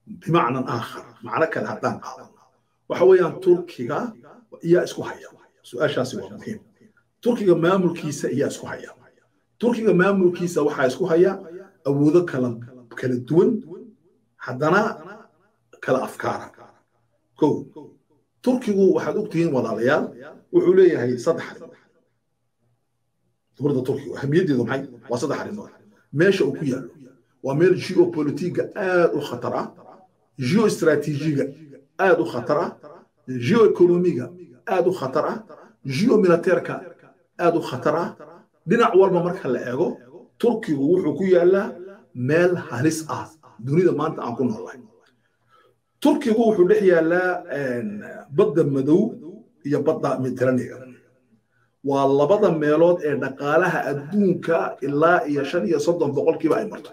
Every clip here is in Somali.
bimacnan aakhar macno kale haddaan qaadano waxa weeyaan turkiga iyaa isku haya su-aashaasi waa muhiim turkiga maamulkiisa iyaa isku haya turkiga maamulkiisa waxaa isku haya awoodo kala kala duwan haddana kala afkaara ko turkigu waxaad ogtihiin walaalayaal wuxuu leeyahay saddex arrimood dowladda turkiga ahamiyaddeedu maxay waa saddex arrimood meesha uu ku yaallo waa meel geopolitiga aad u khatar ah geostratejiga aad u khatar ah geoeconomiga aad u khatar ah geomiliteerka aad u khatar ah dhinac walba marka la eego turkigu wuxuu ku yaallaa meel halis ah dunida maanta aan ku noolahay turkigu wuxuu dhex yaallaa badda madow iyo badda mediteraniga waa labada meelood ee dhaqaalaha adduunka ilaa iyo shan iyo soddon boqolkiiba ay marto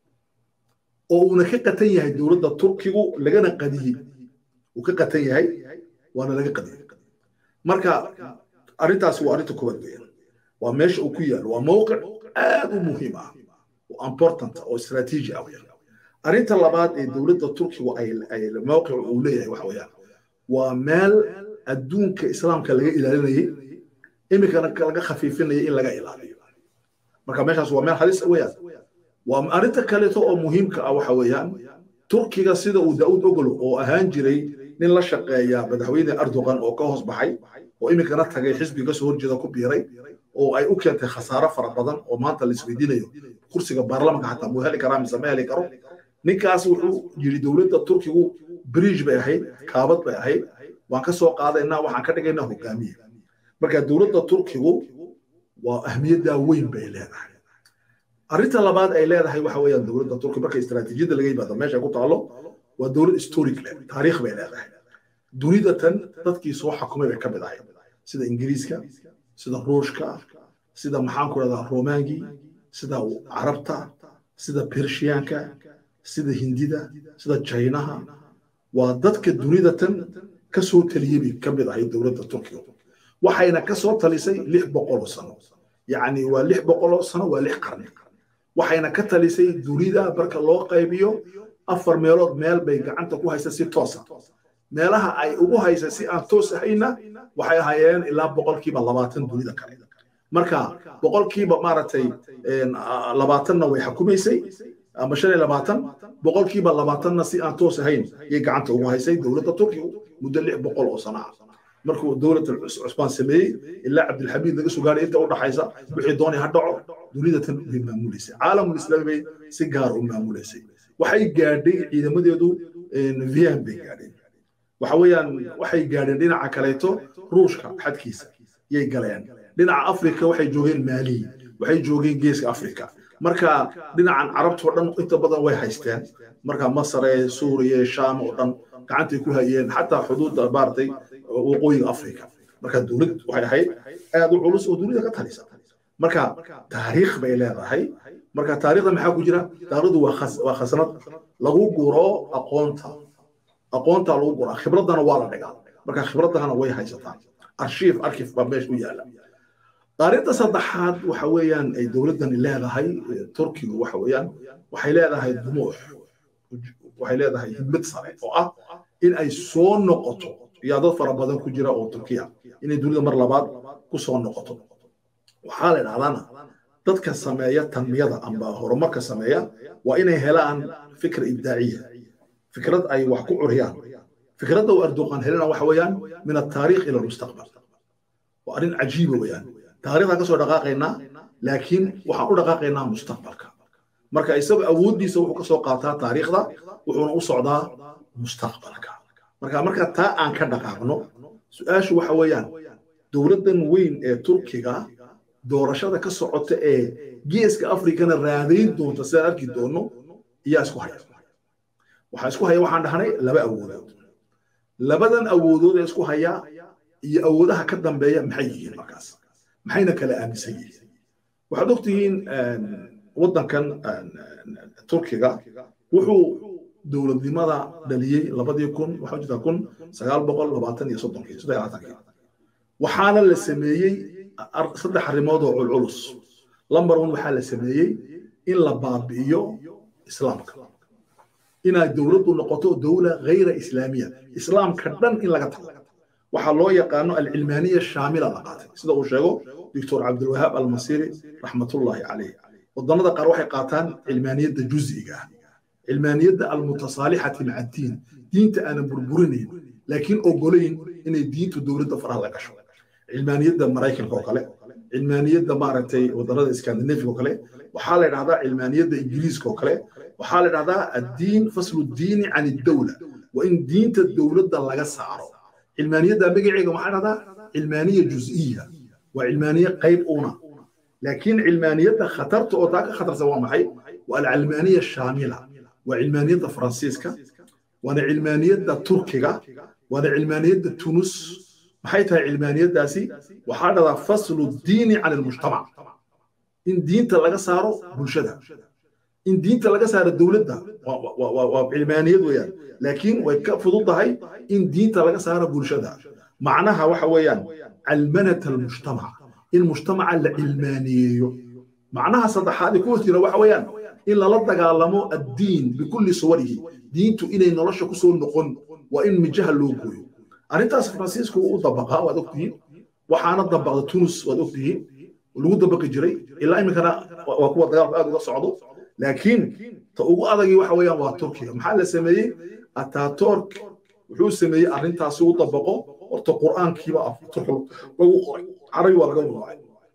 oo uuna ka qatan yahay dowladda turkigu lagana qadiyey uu ka qatan yahay waana laga qadiyey marka arrintaasi waa arrinta koowaad weeyaan waa meesha uu ku yaalo waa mowqic aad u muhiim ah oo important oo istaraatiiji ah weeyaan arrinta labaad ee dowladda turkigu ay mowqic uu leeyahay waxa weeyaan waa meel adduunka islaamka laga ilaalinayay iminkana laga khafiifinayay in laga ilaaliyo marka meeshaas waa meel halis weeyaan waa arrinta kaleeto oo muhiimka ah waxa weeyaan turkiga sida uu daa'uud ogolo oo ahaan jiray nin la shaqeeya madaxweyne erdogan oo ka hoos baxay oo iminkana tagay xisbi kasoo horjeeda ku biiray oo ay u keentay khasaaro fara badan oo maanta la isweydiinayo kursiga baarlamanka xataa muu heli karaa mise ma heli karo ninkaas wuxuu yidhi dowladda turkigu bridge bay ahayd kaabad bay ahayd waan ka soo qaadaynaa waxaan ka dhigaynaa hogaamiye marka dowladda turkigu waa ahmiyaddaa weyn bay leedahay arrinta labaad ay leedahay waxa weeyaan dowladda turki marka istaraatiijiyadda laga yimaado meesha ku taalo waa dowlad historic leh taariikh bay leedahay dunida tan dadkii soo xakumay bay ka mid ahayd sida ingiriiska sida ruushka sida maxaan ku rahdaa romaangii sida carabta sida pershiyaanka sida hindida sida jaynaha waa dadka dunida tan ka soo taliyey bay ka mid ahayd dowladda turkiga waxayna ka soo talisay lix boqoloo sano yacni waa lix boqoloo sano waa lix qarni waxayna ka talisay dunida marka loo qaybiyo afar meelood meel bay gacanta ku haysa si toosa meelaha ay ugu haysa si aan toos ahayna waxay ahaayeen ilaa boqolkiiba labaatan dunida kale marka boqolkiiba maaragtay labaatanna way xukumaysay ama shan iyo labaatan boqolkiiba labaatanna si aan toos ahayn yay gacanta ugu haysay dowladda turkiga muddo lix boqol oo sano ah markuu dowladda cusbaan sameeyey ilaa cabdilxamiid laga soo gaaray inta u dhaxaysa wixii doonay ha dhaco dunida tan bay maamuleysay caalamul islaami bay si gaar u maamuleysay waxay gaadhay ciidamadeedu vian bay gaadheen waxa weeyaan waxay gaadheen dhinaca kaleeto ruushka xadkiisa yay galeen dhinaca afrika waxay joogeen maali waxay joogeen geeska afrika marka dhinacan carabtoo dhan inta badan way haysteen marka masare suuriya shaam oo dhan gacantay ku hayeen xataa xuduudda maaragtay waqooyiga afrika marka dowlad waxay ahayd aad u culus oo dunida ka talisa marka taariikh bay leedahay marka taariikhda maxaa ku jira taariikhdu waa khasnad lagu guro aqoonta aqoonta lagu guraa khibraddana waa la dhigaa marka khibraddana way haysataan arshiif arkif baa meesha u yaala arrinta saddexaad waxa weeyaan ay dowladdani leedahay turkigu waxa weeyaan waxay leedahay dumuux waxay leedahay hidmad sare oo ah in ay soo noqoto yaa dad fara badan ku jira oo turkiya inay dunida mar labaad ku soo noqoto waxaa la idhahdaana dadka sameeya tanmiyada amba horumarka sameeya waa inay helaan fikra ibdaaciya fikrad ay wax ku curiyaan fikradda uu erdoqan helina waxa weeyaan min ataariikh ila almustaqbal waa arrin cajiiba weeyaan taariikhdaan ka soo dhaqaaqaynaa laakiin waxaan u dhaqaaqaynaa mustaqbalka marka isaga awooddiisa wuxuu ka soo qaataa taariikhda wuxuuna u socdaa mustaqbalka marka marka taa aan ka dhaqaaqno su-aashu waxa weeyaan dowladdan weyn ee turkiga doorashada ka socota ee geeska afrikana raadayn doonta sidaan arki doonno iyaa isku haya waxaa isku haya waxaan dhahnay laba awoodood labadan awoodood ee isku haya iyo awoodaha ka dambeeya maxay yihiin markaas maxayna kala aaminsan yihiin waxaad ogtihiin waddankan turkiga wuxuu dowladnimada dhaliyey labadii kun waxaa jirta kun sagaal boqol labaatan iyo soddonkii saddex labaatankii waxaana la sameeyey saddex arrimood oo culculus lamber one waxaa la sameeyey in la baabi'iyo islaamka inay dowladdu noqoto dowla ghayra islaamiya islaamka dhan in laga tago waxaa loo yaqaano alcilmaaniya shaamila la qaatay sida uu sheego doctor cabdilwahaab almasiri raxmatullaahi caleyh wadannada qaar waxay qaataan cilmaaniyadda juz'iga ah cilmaaniyadda almutasaalixati maca diin diinta aanan burburinayn laakiin ogolayn inay diintu dowladda faraha la gasho cilmaaniyadda maraykanka oo kale cilmaaniyadda maaragtay wadannada iskandinafiga oo kale waxaa la dhahdaa cilmaaniyadda ingiriiska oo kale waxaa la dhahdaa addiin faslu diini can iddowla waa in diinta dowladda laga saaro cilmaaniyadda magaceega waxaa dhahdaa cilmaaniya juz'iya waa cilmaaniye qayb una laakiin cilmaaniyadda khatarta oo taa ka khatarsan waa maxay waa alcilmaaniya shaamila waa cilmaaniyadda faransiiska waana cilmaaniyadda turkiga waana cilmaaniyadda tunus maxay tahay cilmaaniyaddaasi waxaa dhahdaa faslu diini can almujtamac in diinta laga saaro bulshada in diinta laga saaro dowladda waa cilmaaniyad weeyaan laakiin way ka fudud tahay in diinta laga saaro bulshada macnaha waxa weeyaan calmanat almujtamac in mujtamaca la cilmaaniyeeyo macnaha saddexaad ee ku hoos jira waxa weeyaan in lala dagaalamo addiin bikulli suwarihi diintu inay nolosha ku soo noqon waa in mijaha loo gooyo arrintaas faransiisku u dabaqaa waad ogtihiin waxaana dabaqda tunis waad ogtihiin lagu dabaqi jiray ilaa iminkana waa kuwa dagaalku aad uga socdo laakiin ta ugu adagii waxa weeyaan waa turkiga maxaa la sameeyey ataturk wuxuu sameeyey arrintaasi u dabaqo horta qur'aankiiba afturka lagu qoray carabi waa laga mamnuucay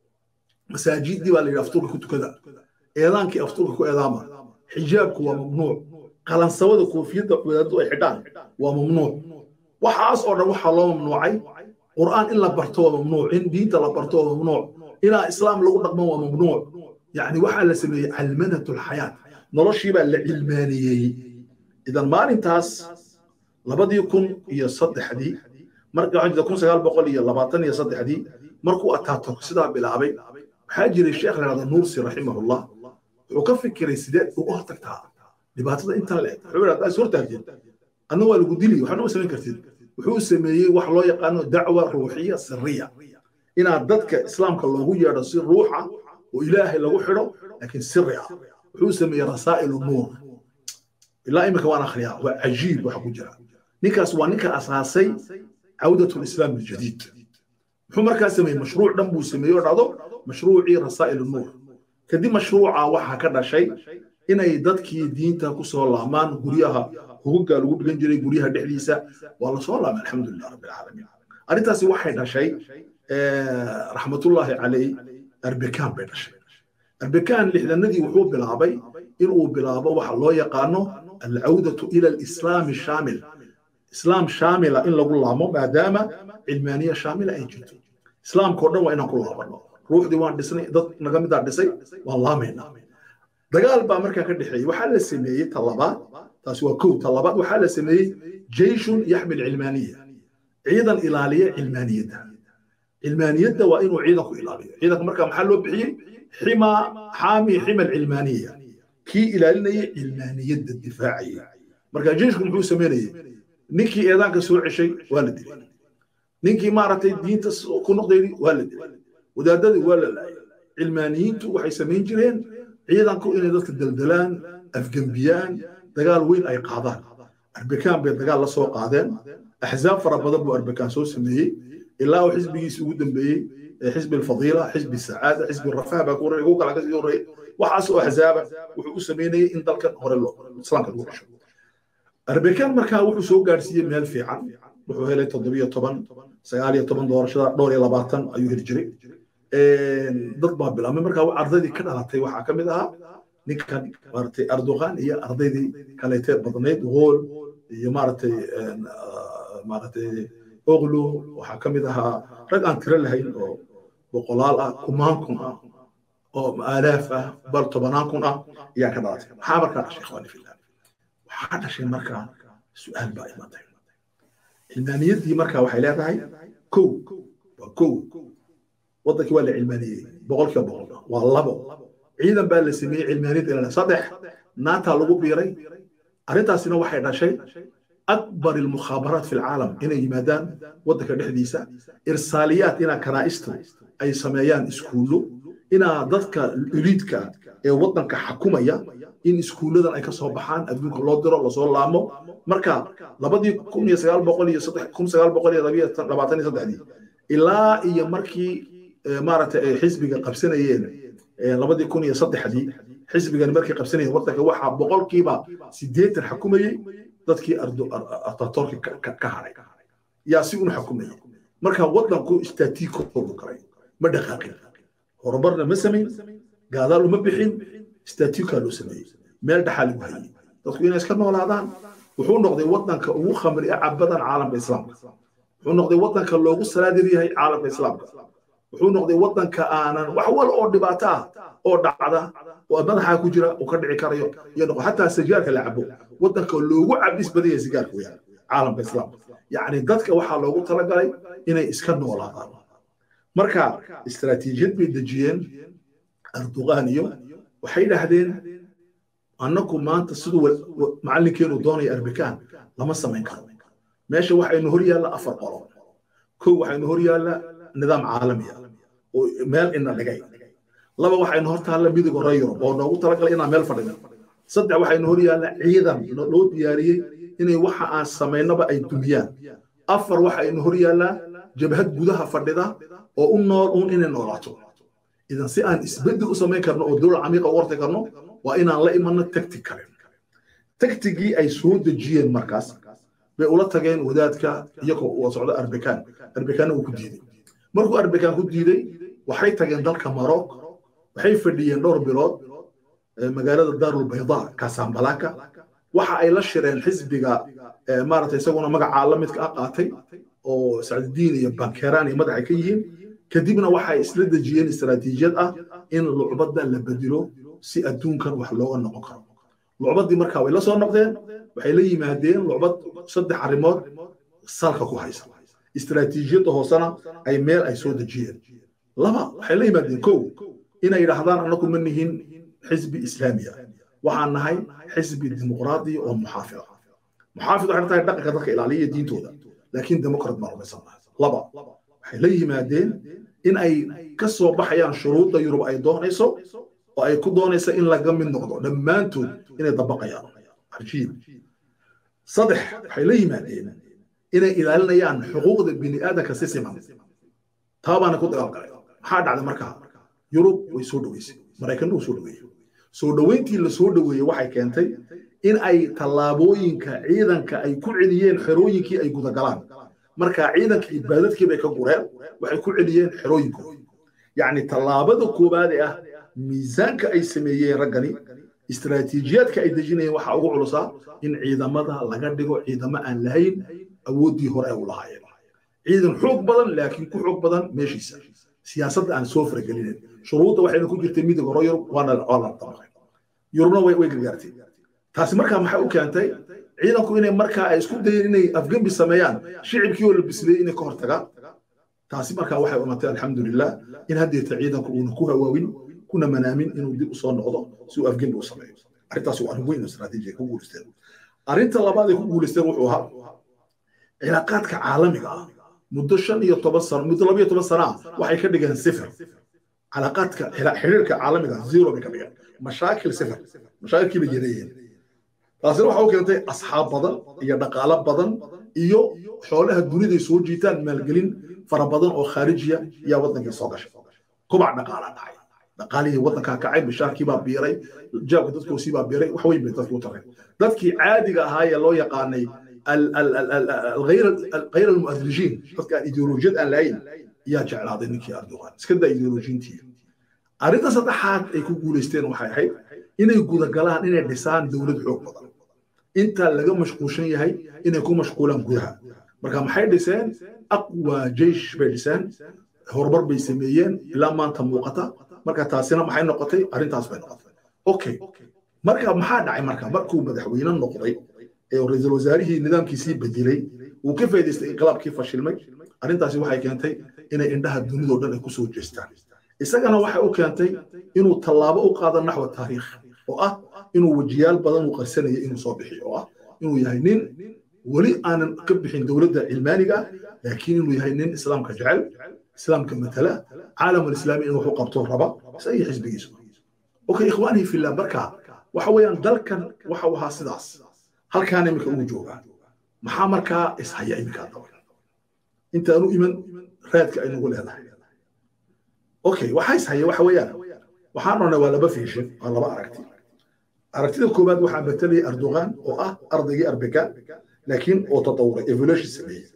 masaajidii baa la yidhi afturka ku tukada eedaankii afturka ku eedaama xijaabku waa mamnuuc qalansawada koofiyadda wadaadadu ay xidhaan waa mamnuuc waxaas oo dhan waxaa loo mamnuucay qur'aan in la barto waa mamnuuc in diinta la barto waa mamnuuc ilaa islaam lagu dhaqmo waa mamnuuc يعني waxaa la sameeyey calmanatu lxayaat noloshii baa la cilmaaniyeeyey idan maalintaas labadii kun iyo saddexdii marka waxaa jirta kun sagaal boqol iyo labaatan iyo saddexdii markuu ataatok sidaa bilaabay waxaa jiray sheekh la yidhahda nuursi raximahullah wuxuu ka fikiray sideed uga hortagtaa dhibaatada intan le wuxuu yidhahda is hortaagteen adna waa lagu dili waxna ma samayn kartid wuxuu sameeyey wax loo yaqaano dacwa ruuxiya siriya inaad dadka islaamka loogu yeedho si ruuxa oo ilaahay lagu xidho laakiin siri ah wuxuu sameeyey rasaa'ilu nuur ilaa iminka waan akhriyaa waa cajiib waxa ku jira ninkaas waa ninka asaasay cawdatu lislaam aljadiid muxuu markaa sameeyey mashruuc dhan buu sameeyey oo dhacdo mashruucii rasaa'ilu nuur kadib mashruuca waxaa ka dhashay inay dadkii diinta ku soo laamaan guryaha hugugaa lagu dhigan jiray guryaha dhexdiisa waa la soo laamay alxamdulilah rabbi alcaalamiin arrintaasi waxay dhashay raxmatullaahi caleyh arbekaan bay dhashay arbekaan lixdanadii wuxuu bilaabay inuu bilaabo waxa loo yaqaano alcawdatu ila alislaami shaamil islaam shaamila in lagu laamo maadaama cilmaaniya shaamila ay jirto islaamkao dhan waa inaan ku laabano ruuxdii waan dhisnay dad naga midaa dhisay waan laamaynaa dagaal baa markaa ka dhexeeyey waxaa la sameeyey talabaad taasi waa kow talabaad waxaa la sameeyey jeyshun yaxmil cilmaaniya ciidan ilaaliya cilmaaniyadda cilmaaniyadda waa inuu ciidanku ilaaliyo ciidanka markaa maxaa loo bixiyey xima xaami xima alcilmaaniya kii ilaalinayay cilmaaniyadda difaacayay marka jeyshku muxuu sameynayey ninkii eedaanka soo ceshay waa la dilay ninkii maaragtay diinta ku noqdaydi waa la dilay wadaadadii waa la laayay cilmaaniyiintu waxay samayn jireen ciidanku inay dadka daldalaan afgembiyaan dagaal weyn ay qaadaan arbekaan bay dagaal la soo qaadeen axzaab fara badan buu arbekaan soo sameeyey ilaa uu xisbigiisi ugu dambeeyey xisbi alfadiila xisbi sacaada xisbi rafah baa kuhore ugu kala kasii horreeyey waxaas oo axzaaba wuxuu u sameynayey in dalkan hore islaamka lagu dhasho arbekaan markaa wuxuu soo gaadhsiiyey meel fiican wuxuu helay toddobiyo toban sagaal iyo toban doorashada dhowr iyo labaatan ayuu heli jiray dad baa bilaabmay markaa ardaydii ka dhalatay waxaa ka mid ahaa ninkan maaragtay erdogan iyo ardaydii kaleetee badnayd gool iyo maaragtay maaragtay oglo waxaa ka mid ahaa rag aan tiro lahayn oo boqolaal ah kumaan kun ah oo aalaaf ah bal tobanaan kun ah ayaa ka dhalatay maxaa markaa dhashay ikhwaani fillah waxaa dhashay markaa su-aal baa imatay cilmaaniyaddii markaa waxay leedahay kow waa kow waddankii waa la cilmaaniyey boqolkiiba boqol waa labo ciidan baa la sameeyey cilmaaniyadda ilaa saddex naataa lagu biiray arrintaasina waxay dhashay akbar ilmukhaabaraat fi lcaalam inay yimaadaan waddanka dhexdiisa irsaaliyaat inaa kanaa'istu ay sameeyaan iskuullo inaa dadka eliidka ee waddanka xakumaya in iskuulladan ay ka soo baxaan adduunka loo diro lasoo laamo marka labadii kun iyo sagaal boqol iyo saddex kun sagaal boqol iyo labiyo labaatan iyo saddexdii ilaa iyo markii maaragtay ay xisbiga qabsanayeen labadii kun iyo saddexdii xisbigan markay qabsanayeen waddanka waxaa boqolkiiba siddeetan xakumayey dadkii atatorki ka hadhay yaa si un xukumayay marka waddanku istaatiikoodu galay ma dhaqaaqin horumarna ma samayn gaadaal uma bixin istaatiikaa loo sameeyey meel dhaxaa lagu hayey dadku inay iska noolaadaan wuxuu noqday waddanka ugu khamri a cabadan caalamka islaamka wuxuu noqday waddanka loogu salaadir yahay caalamka islaamka wuxuu noqday waddanka aanan wax wal oo dhibaato ah oo dhacda oo madaxaa ku jira uu ka dhici karayo iyo noqo xataa sigaarka la cabo waddanka loogu cabis badan yahay sigaarka weyaan caalamka islaamka yacni dadka waxaa loogu talagalay inay iska noolaadaan marka istaraatiijiyad bay dejiyeen erdogan iyo waxay dhahdeen annagu maanta siduu macallinkeenu doonaya arbikaan lama samayn karo meesha waxaynu hor yaalla afar qolo kow waxaynu hor yaalla nidaam caalami ah oo meel ina dhigay laba waxaynu hor taalla midiga hore yurub oo noogu talagalay inaan meel fadhino saddex waxaynu hor yaalla ciidan loo diyaariyey inay waxa aan samaynaba ay dumiyaan afar waxaynu hor yaallaa jabhad gudaha fadhida oo u nool uun inay noolaato idan si aan isbeddel u samayn karno oo dowlad camiiqa u warti karno waa inaan la imanno tagtig kale tagtigii ay soo dejiyeen markaas bay ula tageen wadaadka iyagoo uu socdo arbekaan arbekaanna uu ku diiday markuu arbekaan ku diiday waxay tageen dalka maroc waxay fadhiyeen dhowr bilood magaalada daarul bayda kasambalaka waxa ay la shireen xisbiga maaragtay isaguna magacaa la midka ah qaatay oo sacdidiin iyo bankeraan iyo madaxay ka yihiin kadibna waxay isla dejiyeen istaraatiijiyad ah in lucbadda la bedelo si adduunkan wax looga noqon karo lucbaddii markaa way la soo noqdeen waxay la yimaadeen lucbad saddex arrimood salka ku haysa istaraatiijiyadda hoosena ay meel ay soo dejiyeen laba waxay la yimaadeen kow inay yidhaahdaan annagu ma nihin xisbi islaami ah waxaan nahay xisbi dimuqraadi oo muxaafid ah muxaafid waxay tahay dhaqanka dadka ilaaliya diintooda laakiin demokrat baan rumaysan nahay laba waxay la yimaadeen in ay ka soo baxayaan shuruudda yurub ay doonayso oo ay ku doonaysa in laga mid noqdo dhammaantood inay dabaqayaan cajiib saddex waxay la yimaadeen inay ilaalinayaan xuquuqda bini aadanka si siman taa baana ku dagaalgalay maxaa dhacday markaa yurub way soo dhoweysay maraykanna wuu soo dhoweeyey soo dhoweyntii la soo dhoweeyey waxay keentay in ay tallaabooyinka ciidanka ay ku celiyeen xerooyinkii ay gudagalaan marka ciidanka ibaadadkii bay ka gureen waxay ku celiyeen xerooyinkooda yacni tallaabada koowaad ee ah miisaanka ay sameeyeen raggani istaraatiijiyaadka ay dejinayeen waxaa ugu culusaa in ciidamada laga dhigo ciidamo aan lahayn awooddii hore ay u lahaayeen ciidan xoog badan laakiin ku xoog badan meeshiisa siyaasadda aan soo faragelinin shuruudda waxayna ku jirtay midig hore yurub waana waa la dabaqay yurubna way way gargaartay taasi markaa maxay u keentay ciidanku inay markaa ay isku dayeen inay afgembi sameeyaan shicibkii oo la bisleeyey inay ka hortagaan taasi markaa waxay umatay alxamdulilah in haddeeta ciidanku uuna ku hawaawin kuna manaamin inuu dib usoo noqdo si uu afgembi u sameeyo arrintaas waa arrin weyn oo istaraatiiji ay ku guulaysteen arrinta labaad ay ku guulaysteen wuxuu ahaa cilaaqaadka caalamiga ah muddo shan iyo toban sano muddo laba iyo toban sana ah waxay ka dhigeen sifir cilaaqaadka xiriirka caalamiga zero bay ka dhigeen mashaakil sifir mashaakilkii bay yareeyeen taasina waxa u keentay asxaab badan iyo dhaqaalo badan iyo xoolaha duniday soo jiitaan maalgelin fara badan oo khaarijiya ayaa waddankii soo gashay kobac dhaqaala dhacay dhaqaalihii waddankaa kacay bishaarkii baa biiray jaabka dadkoosii baa biiray wax weyn bay dadku u tareen dadkii caadiga ahaa ee loo yaqaanay غير المؤدلجين dadka aan ideolojiyad aan lahayn yaa jeclaaday ninkii erdogan iska daa ideolojiyintii arrinta saddexaad ay ku guulaysteen waxay ahayd inay gudagalaan inay dhisaan dowlad xoog badan intaa laga mashquulshan yahay inay ku mashquulaan gudaha marka maxay dhiseen aqwa jeish bay dhiseen horumar bay sameeyeen ilaa maanta muuqata marka taasina maxay noqotay arrintaas bay noqotay okay marka maxaa dhacay marka markuu madaxweyne noqday ee ra-iisul wasaarihii nidaamkiisii bedelay uu ka faa'iidaystay inqilaabkii fashilmay arrintaasi waxay keentay inay indhaha dunidoo dhan ay ku soo jeestaan isagana waxay u keentay inuu tallaabo u qaado naxwa taariikh oo ah inuu wejiyaal badan uu qarsanayay inuu soo bixiyo oo ah inuu yahay nin weli aanan ka bixin dowladda cilmaaniga laakiin inuu yahay nin islaamka jecel islaamka matala caalamul islaami inuu wax u qabto raba isaga xisbigiisu okay ikhwaanii fillah marka waxa weeyaan dalkan waxa uu ahaa sidaas halkaan iminka ugu joogaa maxaa markaa ishaya iminka daba intaanu iman raadka ay nagu leedahay okay waxaa ishaya waxa weeyaan waxaan odhanay waa laba fiishin waa laba aragti aragtida koowaad waxaa matalayay erdogan oo ah ardaygii arbeka laakiin oo tatawuray evolution sameeyey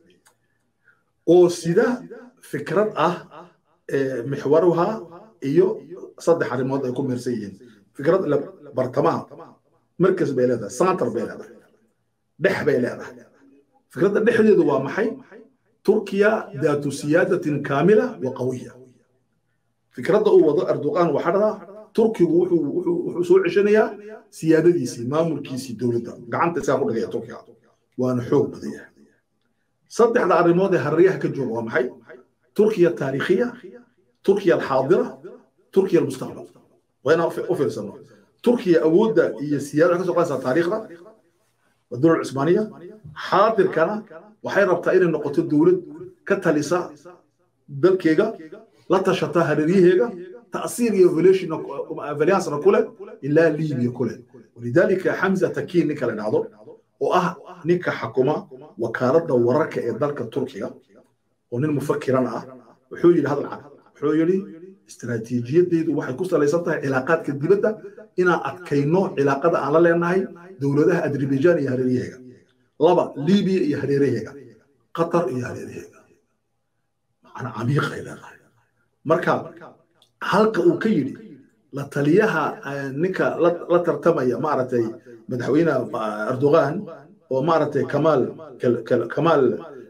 oo sida fikrad ah mixwaruha iyo saddex arrimood ay ku meersan yihiin fikrad bartamaha markas bay leedahay santar bay leedahay dhex bay leedahay fikradda dhexdeedu waa maxay turkiya daatu siyaadatin kaamila wa qawiya fikradda uu wado erdogan waxaa dhadaa turkigu wuxuu soo ceshanayaa siyaadadiisii maamulkiisii dowladda gacanta isagaa ku dhigaya turkiga waana xoog badan yahay saddexda arrimood ee harriyaha ka jooga waa maxay turkiya taariikhiya turkiya alxaadira turkiya almustaqbal waa inaan u fiirsano turkiya awoodda iyo siyaada waxay ka soo qaadaysaa taariikhda waa dowlad cusmaaniya xaadirkana waxay rabtaa inay noqoto dowlad ka talisa dalkeega la tashata hareeryaheega تأثير يفوليشن فاليانسنا كله إلا ليبيا كله ولذلك حمزة تكين نيكا لنعضو وأه نيكا حكومة وكالة ورك إدارك التركية ونين مفكرنا وحوي لهذا العالم وحوي لي استراتيجية دي waxay ku salaysantahay cilaaqaadka dibadda inaan adkayno cilaaqada aan la leenahay dowladaha Azerbaijan iyo hareeraheega laba Libiya iyo hareeraheega Qatar iyo hareeraheega macna camiiq ay leedahay marka halka uu ka yidhi la taliyaha ninka la tartamaya maaragtay madaxweyne erdogan oo maaragtay kamaal kamaal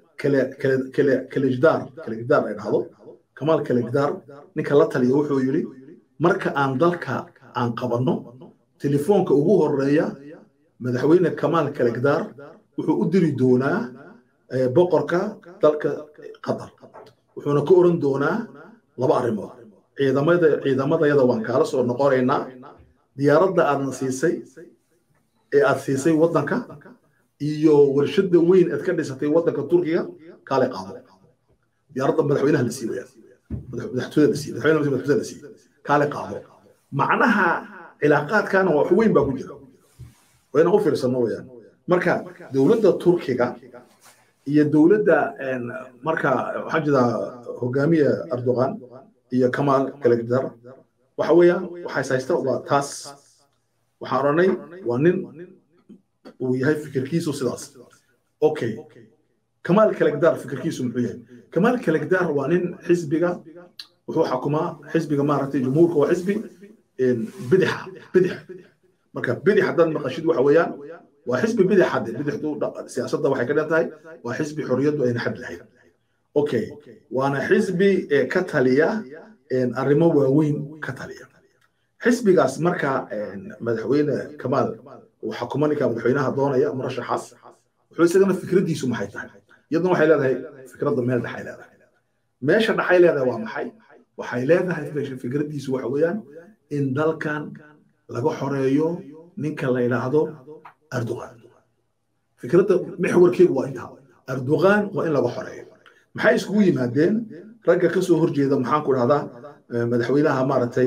kalejdaar kalejdaar ay dhahdo kamaal kalejdaar ninka la taliya wuxuu yidhi marka aan dalka aan qabanno telefoonka ugu horeeya madaxweyne kamaal kalejdaar wuxuu u diri doonaa boqorka dalka qatar wuxuuna ka oran doonaa laba arrimood ciidamada ciidamadayada waan kaala soo noqonaynaa diyaaradda aadna siisay ee aad siisay waddanka iyo warshadda weyn aad ka dhisatay waddanka turkiga kaale qaado diyaaradda madaxweynaha la siiwaya madaxtooyada la siiy madaxweynaha madaxtooyada la siiy kaale qaado macnaha cilaaqaadkana wax weyn baa ku jira waa inaan u fiirsano weyaan marka dowladda turkiga iyo dowladda marka waxaa jira hogaamiya erdogan iyo kamaal kalagdar waxa weeyaan waxays haysta waa taas waxaan odhanay waa nin uu yahay fikirkiisu sidaas okay kamaal kalagdar fikirkiisu muxuu yahay kamaal kalagdar waa nin xisbiga wuxuu xukumaa xisbiga maaragtay jumhuurka waa xisbi bidixa bidix marka bidix haddaad maqashid waxa weeyaan waa xisbi bidix hadde bidixdu siyaasadda waxay ka dhan tahay waa xisbi xorriyaddu ayna xad lahayn okay waana xisbi ka taliya arrimo waaweyn ka taliya xisbigaas marka madaxweyne kamaal uu xukuma ninka madaxweynaha doonaya murashaxaas wuxuu isagana fikraddiisu maxay tahay iyaduna waxay leedahay fikradda meel dhexay leedahay meesha dhexay leedahay waa maxay waxay leedahay fikraddiisu waxa weeyaan in dalkan laga xoreeyo ninka la yidhaahdo erdogan fikradda mixwarkeedu waa intaa erdogan waa in laga xoreeyo maxay iskugu yimaadeen ragga ka soo horjeeda maxaan ku dhahdaa madaxweynaha maaragtay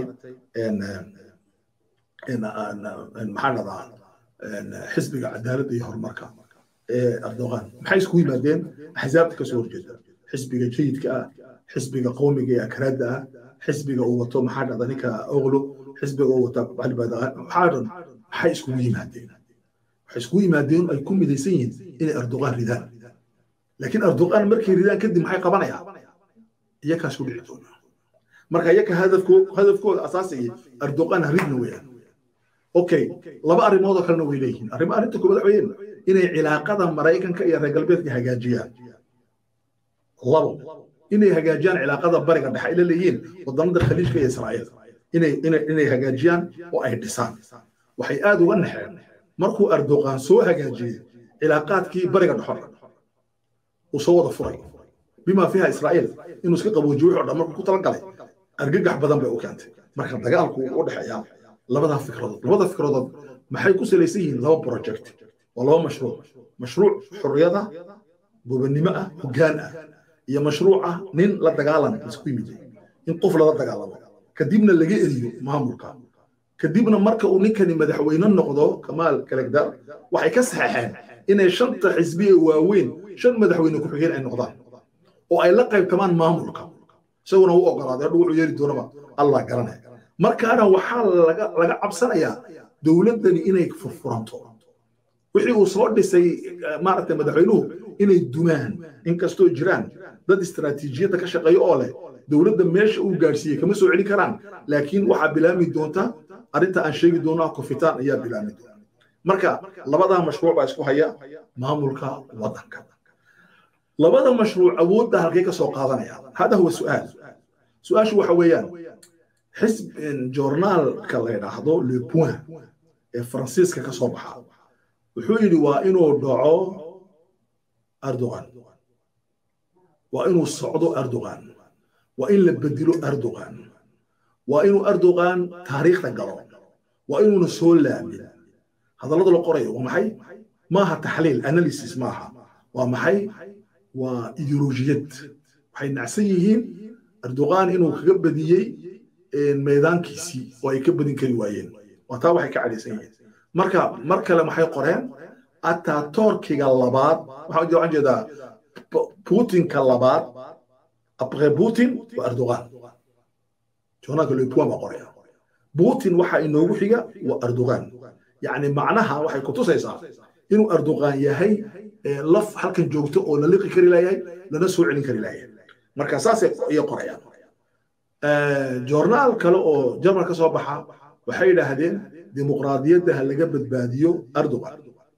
maxaan dhahdaa xisbiga cadaaladda iyo horumarka ee erdogan maxay iskugu yimaadeen axsaabta ka soo horjeeda xisbiga jayidka ah xisbiga qowmiga ee akraadda ah xisbiga uu wato maxaa dhahdaa ninka oglo xisbiga uu wata maxaa dhan maxay iskugu yimaadeen waxay iskugu yimaadeen ay ku midaysan yihiin inay erdogan ridaan laakiin erdogan markay ridaan kadib maxay qabanayaan iyakaas ku dhici doona marka iyaka hadafkooda asaasigii erdogan ridna weeyaan okay laba arrimood oo kalena way leeyihiin arrimo arrinta koobaad waxa weeyaan inay cilaaqada maraykanka iyo reer galbeedka hagaajiyaan labo inay hagaajiyaan cilaaqada bariga dhexe ay la leeyihiin wadannada khaliijka iyo israa'iil inay inay inay hagaajiyaan oo ay dhisaan waxay aad uga naxeen markuu erdogan soo hagaajiyey cilaaqaadkii bariga dhexo uu soo wada furay bima fiiha israa'iil inuu iska qaboojiyo wixii o dhan markuu ku talagalay argagax badan bay u keentay marka dagaalku u dhexeeyaa labadaa fikradood labada fikradood maxay ku salaysan yihiin laba project waa laba mashruuc mashruuc xurriyada gobonnimo ah hoggaan ah iyo mashruuc ah nin la dagaalan isku yimid in qof lala dagaalamo kadibna laga eriyo maamulka kadibna marka uu ninkani madaxweyne noqdo kamaal kalagdar waxay ka saxeexeen inay shanta xisbi ee waaweyn shan madaxweyne ku-xigeen ay noqdaan oo ay la qaybtamaan maamulka isaguna u ogolaaday hadhu wuxuu yeeri doonaba allah garanaya markaana waxaa laga laga cabsanayaa dowladdani inay furfuranto wixii uu soo dhisay maaragtay madaxweynuhu inay dumaan inkastoo jiraan dad istaraatiijiyadda ka shaqeeya oo leh dowladda meesha uu gaadhsiiyey kama soo celin karaan laakiin waxaa bilaami doonta arrinta aan sheegi doono kofitaan ayaa bilaami doona marka labadaa mashruuc baa isku haya maamulka waddanka labada mashruuc awoodda halkay ka soo qaadanaya hada huwa su'aal su-aashu waxa weeyaan xisb joornaalka la yidhaahdo le point ee faransiiska ka soo baxa wuxuu yidhi waa inuu dhaco erdogan waa inuu socdo erdogan waa in la bedelo erdogan waa inuu erdogan taariikhda galo waa inuuna soo laamin hadallada la qorayo waa maxay maaha taxliil analysis maaha waa maxay waa ideolojiyad waxay nacsan yihiin erdogan inuu kaga badiyey meedaankiisii oo ay ka badin kari waayeen waa taa waxay ka cadhaysan yihiin marka mar kale maxay qoreen atatorkiga labaad waxaan jeedaa putinka labaad après putin waa erdogan joornaalka lepuan baa qoraya putin waxa inoogu xiga waa erdogan yacni macnaha waxay ku tusaysaa inuu erdogan yahay laf halkan joogto oo la liqi kari layahay lana soo celin kari layahay marka saasay iyo qorayaan joornaal kale oo jarmal ka soo baxa waxay yidhaahdeen dimuqraadiyadda ha laga badbaadiyo erdogan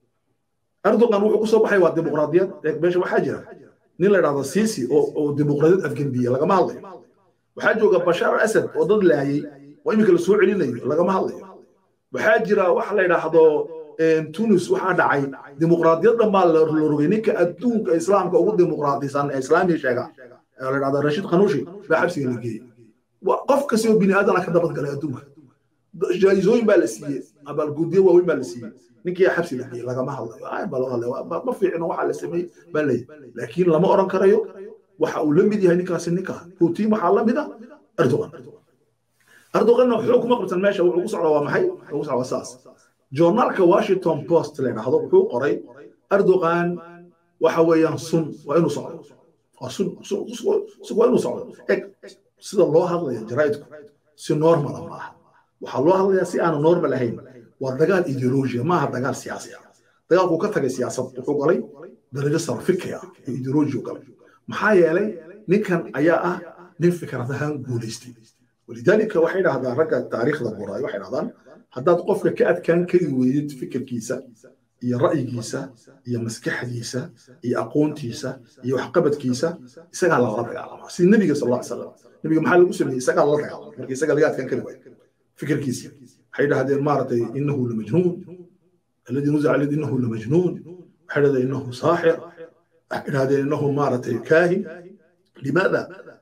erdogan wuxuu ku soo baxay waa dimuqraadiyad meesha waxaa jira nin la idhahdo sisi oo dimuqraadiyad afgendiya lagama hadlayo waxaa jooga bashaar al asad oo dad laayay oo iminka la soo celinayo lagama hadlayo waxaa jira waxa la idhaahdo tunis waxaa dhacay dimuqraadiyad dhan baa la rogay ninka adduunka islaamka ugu dimuqraadisan ee islaamiya sheega la idhahdo rashid khanuushi baa xabsiga la geeyey qof kasta oo bini aadana ka dabadgalay adduunka jaayizooyin baa la siiyey abaalgudyo waaweyn baa la siiyey ninkii xabsi la geeyey lagama hadlayo baa loo hadlay ma fiicno waxaa la sameeyey baa leeyahy laakiin lama oran karayo waxa uu la mid yahay ninkaasi ninka putin waxaa la mid ah erdogan erdoganna wuxuu kuma qabsan meesha wuxuu ku socdaa waa maxay wuxuu ku socdaa saas joornaalka washington post la yidhaahdo wuxuu qoray erdogan waxa weeyaan sun waa inuu socdo waa sun waa inuu socdo eg sida loo hadlaya jaraa'idku si normala maaha waxaa loo hadlayaa si aanu normal ahayn waa dagaal ideolojiya maaha dagaal siyaasi ah dagaalkuu ka tagay siyaasad wuxuu galay darajo sare fikriya iyo ideoloji galay maxaa yeelay ninkan ayaa ah nin fikrad ahaan guulaystay walidaalika waxay dhahdaan ragga taariikhda qoraay waxay dhahdaan haddaad qofka ka adkaan kari weydid fikirkiisa iyo ra'yigiisa iyo maskaxdiisa iyo aqoontiisa iyo waxqabadkiisa isagaa lagala dagaalamaa sida nebiga sal alla ly salam nebiga maxaa lagu sameeyey isagaa lala dagaalama marka isaga laga adkaan kari waayo fikirkiisa waxay dhahdeen maaragtay inahu lamajnuun alladii nuzica alayhi inahu lamajnuun waxay dhahdeen inahu saaxir waxay dhahdeen inahu maaragtay kaahin limaada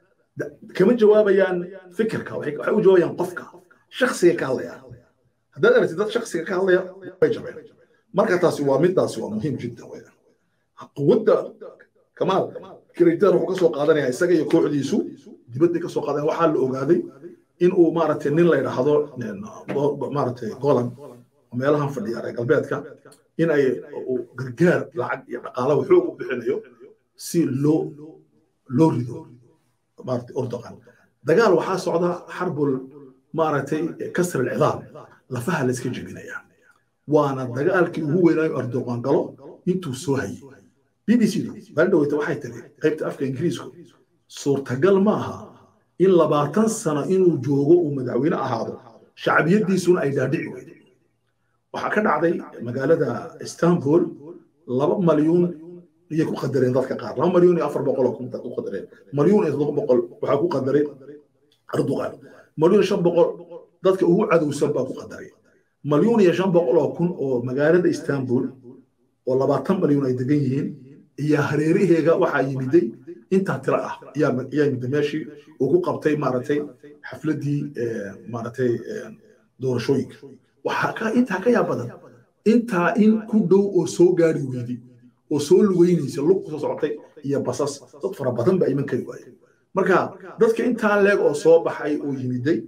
kama jawaabayaan fikirka waxay u jawaabayaan qofka shaksiga ka hadlaya haddaad aragtid dad shaksiga ka hadlaya way jabeen marka taasi waa midaasi waa muhiim jiddan weeyaan quwadda kamaal kiraytaan wuxuu ka soo qaadanaya isaga iyo kooxdiisu dibadday ka soo qaadanayan waxaa la ogaaday in uu maaragtay nin la yidhaahdo maaragtay golan oo meelahan fadhiya reer galbeedka in ay gargaar lacag iyo dhaqaala xoog u bixinayo si loo loo rido maaragtay urdoqan dagaal waxaa socda xarbul maaragtay kasr alcidaam lafaha la iska jebinaya waana dagaalkii ugu weynaayo erdoqan galo intuu soo hayay b b c du baaldhaweyta waxay tiri qaybta afka ingiriisku suurtagal ma aha in labaatan sano inuu joogo uu madaxweyne ahaado shacbiyadiisuna ay dhaadhici weydo waxaa ka dhacday magaalada istanbul laba malyuun iyay ku qadareen dadka qaar laba malyuun iyo afar boqol oo ku qadareen malyuun iyo toddoba boqol waxaa ku qadaray erdogan malyuun shan boqol dadka ugu cadowsan baa ku qadaray malyuun iyo shan boqol oo kun oo magaalada istanbul oo labaatan malyuun ay degan yihiin iyo hareeraheega waxaa yimiday intaa tiro ah ayaa yimida meeshii uu ku qabtay maaragtay xafladdii maaragtay doorashooyinka waxaa ka intaa ka yaa badan intaa in ku dhow oo soo gaari weyday oo soo lugeynaysa lug kusoo socotay iyo basas dad fara badan baa iman kari waaye marka dadka intaa leeg oo soo baxay oo yimiday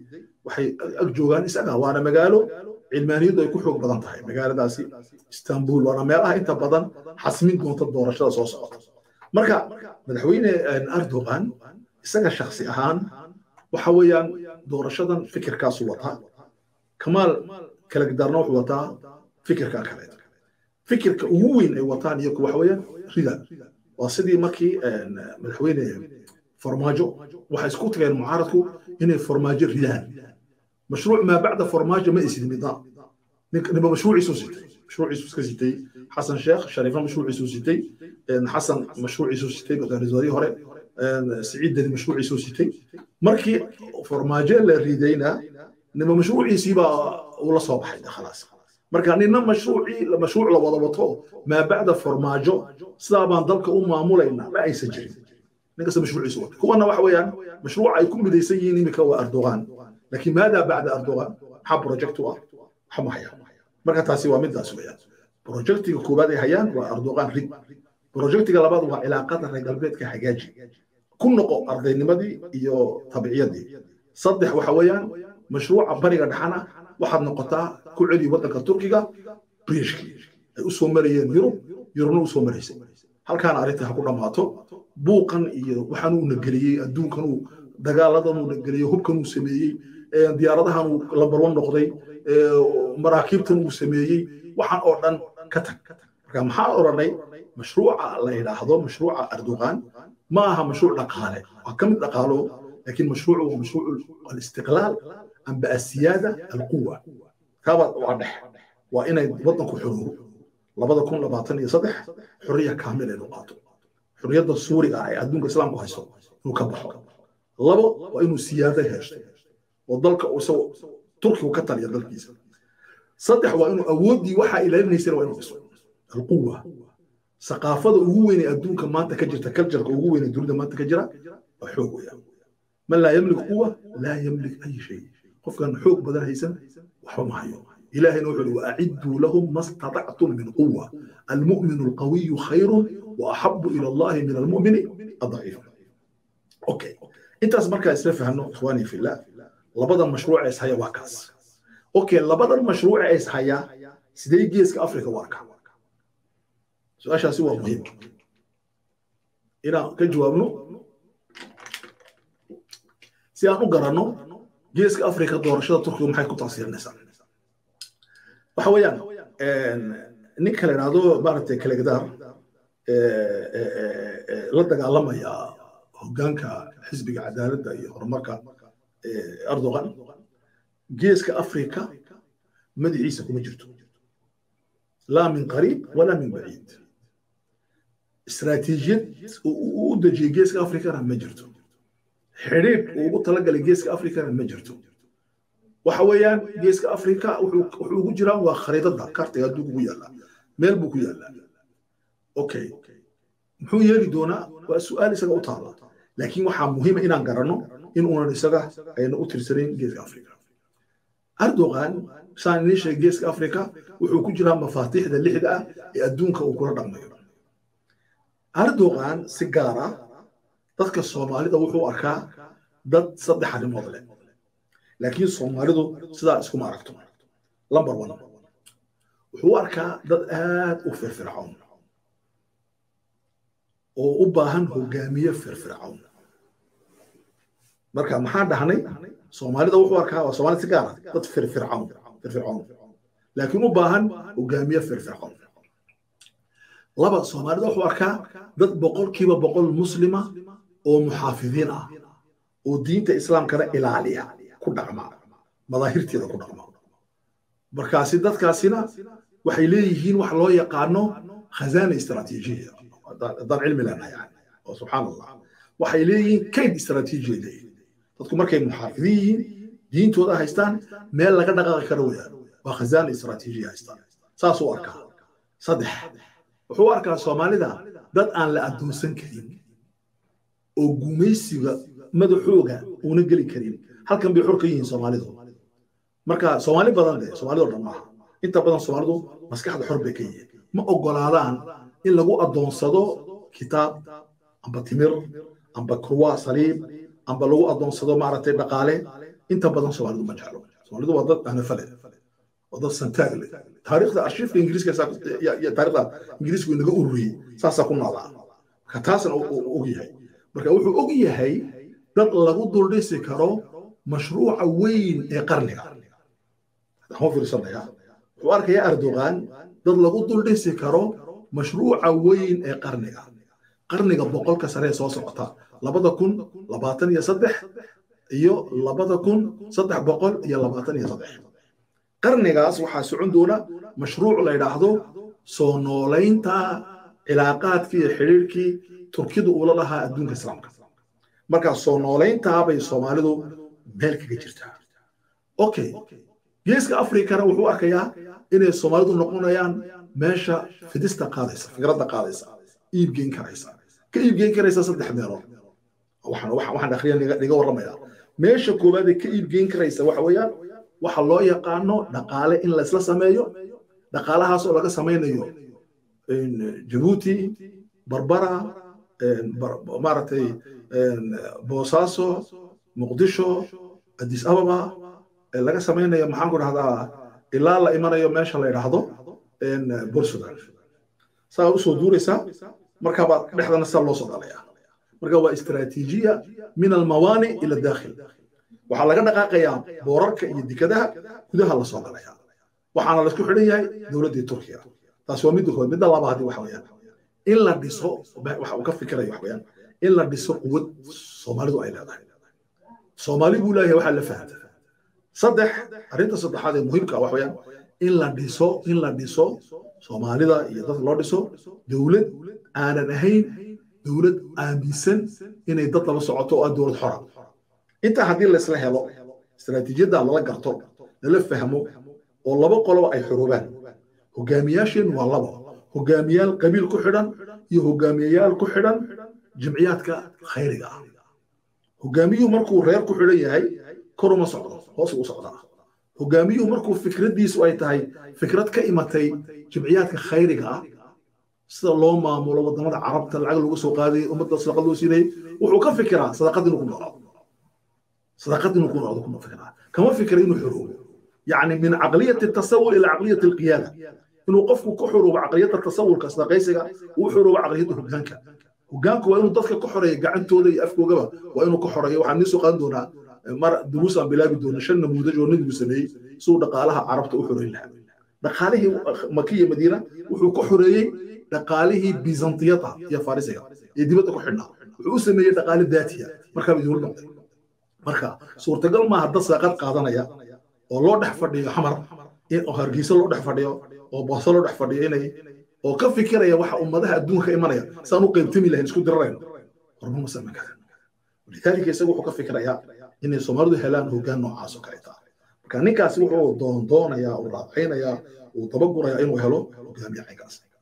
waxay ag joogaan isaga waana magaalo cilmaaniyaddu ay ku xoog badan tahay magaaladaasi istanbul waana meelaha inta badan xasmin doonta doorashada soo socota marka madaxweyne erdogan isaga shaksi ahaan waxa weeyaan doorashadan fikirkaasu wataa kamaal kalagdarna wuxuu wataa fikirka kale fikirka ugu weyn ay wataan iyagu waxa weeyaan rida waa sidii markii madaxweyne farmaajo waxay isku tageen mucaaradku inay farmaajo ridaan mashruuc maa bacda farmaajo ma isid nidaam ninba mashruuciisu sitay mashruuciisu iska sitay xasan sheekh shariifa mashruuciisu sitay xasan mashruuciisu sitay ra-iisul hore siciid deni mashruuciisu sitay markii farmaajo la ridayna ninba mashruuciisiibaa uu la soo baxay khalaas marka nina mashruucii mashruuc la wada wato maa bacda farmaajo sidaa baan dalka u maamulaynaa ma aysan jirin ninkasta mashruuciisu wata kuwana waxa weeyaan mashruuca ay ku midaysan yihiin imika waa erdogan laakiin maadaa bacda erdogan maxaa project u ah waxa ma hayaan marka taasi waa midaas weeyaan projectiga koowaad ay hayaan waa erdogan rid projectiga labaad waa cilaaqada reer galbeedka hagaaji ku noqo ardaynimadii iyo tabiciyadii saddex waxa weeyaan mashruuca bariga dhaxana waxaad noqotaa ku celi waddanka turkiga briishkii ay u soo marayeen yurub yurubna u soo maraysay halkaana arrintii ha ku dhammaato buuqan iyo waxaan uu nageliyey adduunkan uu dagaaladan uu nageliyey hubkan uu sameeyey diyaaradahan uu lambar wan noqday maraakiibtan uu sameeyey waxaan oo dhan ka tag marka maxaa odhanay mashruuca la yidhaahdo mashruuca erdogan ma aha mashruuc dhaqaale waa ka mid dhaqaalo laakiin mashruucu waa mashruuc alistiqlaal amba asiyaada alquwa kaaba waa dhex waa inay waddanku xoroobo labada kun labaatan iyo saddex xorriya kaamil ay qaato xorriyadda suuriga ah ee adduunka islaamku haysto inuu ka baxo labo waa inuu siyaado heshto oo dalka isagu turkigu ka taliya dalkiisa saddex waa inuu awooddii waxaa ilaalinaysana waa inuu dhiso alquwa saqaafada ugu weyn ee adduunka maanta ka jirta kaljarka ugu weyn ee dunida maanta ka jira waa xoog weeyaan man laa yamlik quwa laa yamlik ay shay qofkan xoog badan haysan waxba ma hayo إلهنا وحده وأعدوا لهم ما استطعتم من قوة المؤمن القوي خير وأحب إلى الله من المؤمن الضعيف أوكي أنت أسمعك أسلف عنه إخواني في الله لبدا مشروع إيس هيا واكاس أوكي لبدا مشروع إيس هيا سيدي جيس كأفريقيا واركا سؤال شاسي هو مهم إنا كجوابنو سيانو قرانو جيس كأفريقيا دورشة تركيا محاي كتاصير نسان waxa weeyaan ninka la yidhaahdo maaragtay kalegdaar la dagaalamaya hoggaanka xisbiga cadaaladda iyo horumarka erdogan geeska afrika madaxiisa kuma jirto laa min qariib walaa min baciid istaraatiijiyad uu u dejiyey geeska afrikana ma jirto xidhiidh uu ugu talagalay geeska afrikana ma jirto waxa weeyaan geeska afrika wuxuu ugu jiraa waa khariidada kartiga adduunka ugu yaallaa meel buu ku yaallaa okay muxuu yeeli doonaa waa su-aal isaga u taala laakiin waxaa muhiima inaan garanno in uunan isaga ayna u tirsanayn geeska afrika erdogan saan idiin sheegay geeska afrika wuxuu ku jiraa mafaatiixda lixda ah ee adduunka uu kula dhaqmayo erdogan si gaar ah dadka soomaalida wuxuu arkaa dad saddex arrimood leh laakiin soomaalidu sidaa iskuma aragto lamber one wuxuu u arkaa dad aad u firfircoon oo u baahan hogaamiye firfircoon marka maxaan dhahnay soomaalida wuxuu arkaa waa soomaalida si gaara dad firfircoon firfircoon laakiin u baahan hogaamiye firfircoon laba soomaalida wuxuu arkaa dad boqolkiiba boqol muslima oo muxaafidiin ah oo diinta islaamkana ilaaliya ku dhaqma madaahirteeda ku dhaqma markaasi dadkaasina waxay leeyihiin wax loo yaqaano khazaana istaraatiijiya haddaan cilmi leenahay yani oo subxaan allah waxay leeyihiin kayd istaraatiijiya leeyihiin dadku markay muxaafidin yihiin diintooda haystaan meel laga dhaqaaqi karo weyaan waa khazaana istaraatiijiya haystaan saasuu arkaa saddex wuxuu arkaa soomaalida dad aan la addoonsan karin oo gumaysiga madaxooga uuna geli karin halkan bay xor ka yihiin soomaalidu marka soomaali badan de soomaalidoo dhan maaha inta badan soomaalidu maskaxda xor bay ka yihiin ma ogolaadaan in lagu addoonsado kitaab amba timir amba kurwa saliib amba lagu addoonsado maaragtay dhaqaale inta badan soomaalidu ma jeclo soomaalidu waa dad anafale waa dad santaag leh taariikhda arshiifka ingiriiska taariikhda ingiriisku inaga ururiyey saasaa ku noolaa marka taasna og yahay marka wuxuu og yahay dad lagu duldhisi karo mashruuca weyn ee qarniga waxaan fiirsanaya wuxuu arkayaa erdogan dad lagu duldhisi karo mashruuca weyn ee qarniga qarniga boqolka sare ee soo socota labada kun labaatan iyo saddex iyo labada kun saddex boqol iyo labaatan iyo saddex qarnigaas waxaa socon doona mashruuc la yidhaahdo soo noolaynta cilaaqaadkii iyo xidhiirkii turkidu uula lahaa adduunka islaamka markaa soo noolayntaa bay soomaalidu meel kaga jirtaa okay geeska afrikana wuxuu arkayaa inay soomaalidu noqonayaan meesha fidista qaadaysa fikradda qaadaysa iibgeyn karaysa ka iibgeyn karaysa saddex meelood waxaan akhriya niga warramaya meesha koowaad ee ka iibgeyn karaysa waxa weeyaan waxa loo yaqaano dhaqaale in laysla sameeyo dhaqaalahaas oo laga samaynayo jabuuti barbara maaragtay boosaaso muqdisho addis ababa laga samaynayo maxaan ku dhahdaa ilaa la imanayo meesha la yidhaahdo bursudan saa usoo duuraysaa markaabaa dhexdana saa loo soo galaya marka waa istaraatiijiya min almawaani ila daakhil waxaa laga dhaqaaqayaa boorarka iyo dekadaha gudaha la soo galaya waxaana laisku xidhan yahay dowladdii turkiya taas waa midda kood midda labaadi waxa weeyaan in la dhiso waxa uu ka fikirayo wax weeyaan in la dhiso quwad soomaalidu ay leedahay soomaali buu leeyahay waxaa la fahanta saddex arrinta saddexaad ee muhiimka wax weeyaan in la dhiso in la dhiso soomaalida iyo dad loo dhiso dowlad aanan ahayn dowlad aaminsan inay dad laba socoto oo ah dowlad xora intaa haddii laysla helo istaraatiijiyadda lala garto lala fahmo oo laba qoloba ay xoroobaan hogaamiyaasheen waa laba hogaamiyaal qabiil ku xidhan iyo hogaamiyayaal ku xidhan jimciyaadka khayriga ah hogaamiyuhu markuu reer ku xidhan yahay kor uma socdo hoos u socdaa hogaamiyuhu markuu fikraddiisu ay tahay fikrad ka imatay jimciyaadka khayriga ah sida loo maamulo wadamada carabta lacag lagu soo qaadayay ummadda sadaqad loo siinayay wuxuu ka fikiraa sadaqad inuu ku noolaado sadaqad inuu ku noolaado kuma fikiraa kama fikira inuu xoroobo yacni min caqliyati tasawur ila caqliyati alqiyaada inuu qofku ku xoroobo caqliyadda tasawurka sadaqaysiga uu xoroobo caqliyadda hogaanka hogaanku waa inuu dadka ka xoreeyo gacantooda iyo afkoogaba waa inuu ka xoreeyo waxaan nii soo qaadan doonaa mar duruus aan bilaabi doono shan namuudaj oo nabigu sameeyey siduu dhaqaalaha carabta u xoreyn lahaa dhaqaalihii makiya madiina wuxuu ka xoreeyey dhaqaalihii bizantiyada iyo farisiga ee dibadda ku xidhnaa wuxuu u sameeyey dhaqaale daatiya markaaba idinla noqday marka suurtagal maaha dad saaqad qaadanaya oo loo dhex fadhiyo xamar oo hargeysa loo dhex fadhiyo oo booso loo dhex fadhiyo inay oo ka fikiraya waxa ummadaha adduunka imanaya saan u qaybtami lahayn isku dirarayno horma ma samayn karan walidaalika isagu wuxuu ka fikirayaa inay soomaalidu helaan hoggaan noocaas oo kale taa marka ninkaasi wuxuu doondoonayaa uu raacaynayaa uu dabagurayaa inuu helo hogaamiye caynkaas